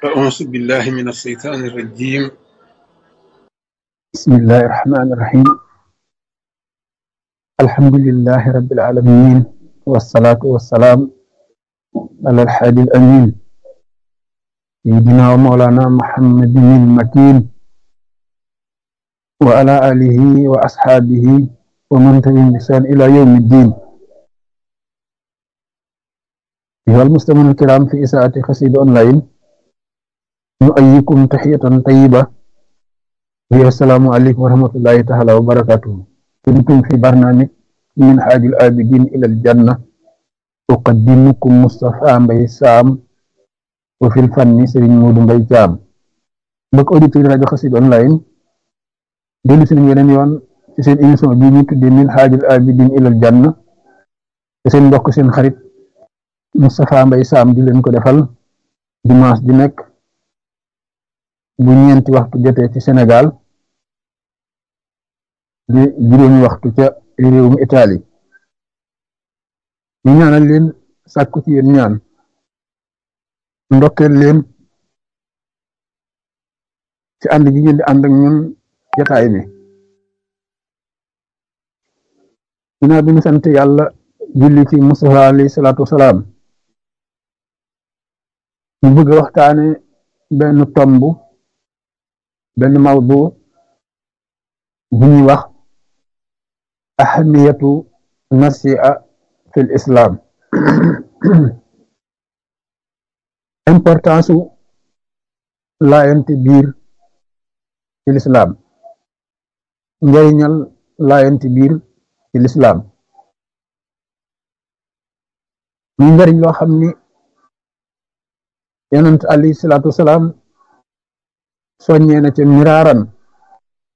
أعوذ بالله من الشيطان الرجيم بسم الله الرحمن الرحيم الحمد لله رب العالمين والصلاة والسلام على الحادي الأمين سيدنا ومولانا محمد المكين وعلى آله وأصحابه ومن تبعهم بإحسان إلى يوم الدين أيها المستمعون الكرام في إساءة قصيدة أونلاين نؤيكم تحية طيبة وهي السلام عليكم ورحمة الله تعالى وبركاته كنتم في برنامج من حاج الآبدين إلى الجنة أقدمكم مصطفى مبي سام وفي الفن سرين مود مبي جام بك أوديتور راديو قصيدة أونلاين dellu si nañ yeneen yoon ci seen émission bii ñu tuddee min haajul abidin ilal janna te seen mbokk seen xarit Moustapha Mbaye Sam di leen ko defal dimanche di nekk bu ñeenti waxtu jotee ci Sénégal di juróomi waxtu ca réewum Italie ñu ñaanal leen sàkku ci yéen ñaan ndokkeel leen ci ànd gi ngeen di ànd ak ñun jataay bi ginnaaw bi ñu sant yàlla julli ci Mustafa alayhi salaatu wasalaam ñu bëgg a waxtaane benn tomb benn mawdu bu ñuy wax ahamiyatu nasia fil islam importance su laayante biir ci l'islam njariñal laayanti biir ci lislaam muy njariñ loo xam ni yonent alayhi salaatu wasalaam soññee na ca miraaran